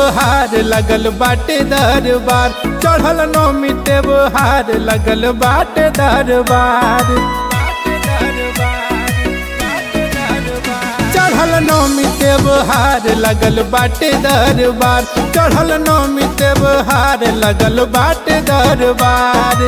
त्योहार लगल बाटे दरबार चढ़ल नौमी त्योहार लगल बाटे दरबार चढ़ल नौमी त्योहार लगल बाटे दरबार चढ़ल नौमी त्योहार लगल बाटे दरबार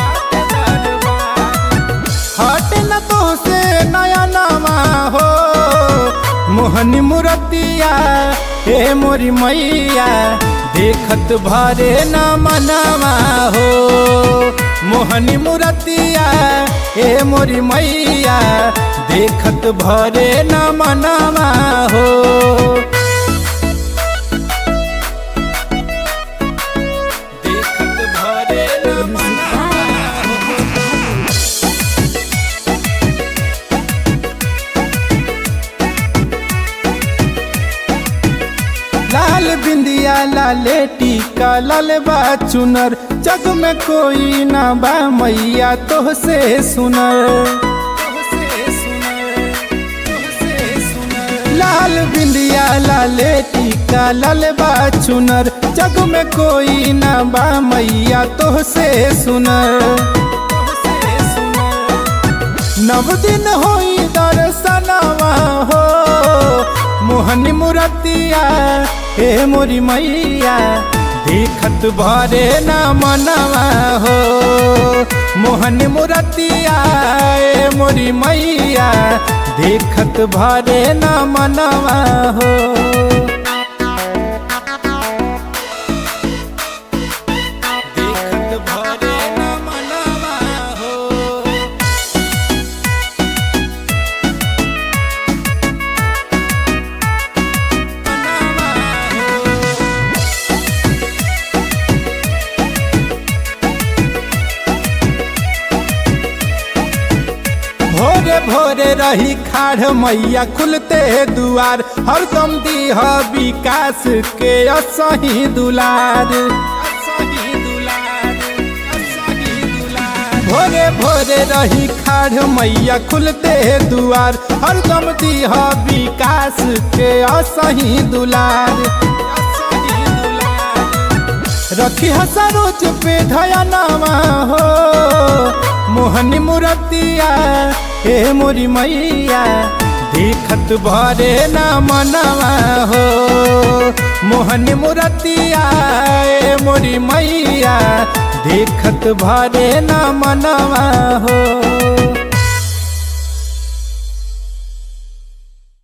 हट न तो से नया नवा हो मोहनी मुरतिया हे मोरी मैया देखत भरे न मनवा हो मोहनी मुरतिया हे मोरी मैया देखत भरे न मनवा हो देखत भरे न मनवा हो लाल बिंदिया लाले टीका लाल बा चुनर जग में कोई ना बा मैया तो से सुनर लाल बिंदिया लाले टीका लाल बा चुनर जग में कोई ना बा मैया तो से सुनर नव दिन होई दर्शनवा हो मोहनी मुरतिया हे मोरी मैया देखत भरे न मनवा हो मोहनी मुरतिया हे मोरी मैया देखत भरे न मनवा हो देखत भरे न मनवा हो भोरे भोरे रही खाड़ मैया खुलते दुआर हरदम दीह विकास के असही दुलार भोरे भोरे रही खाड़ मैया खुलते दुआर हरदम दीह विकास के असही दुलार रखी सरोज पे धयनामा हो मोहनी मुरतिया हे मोरी मैया देखत भरे न मनवा हो मोहनी मुरतिया हे मोरी मैया देखत भरे न मनवा हो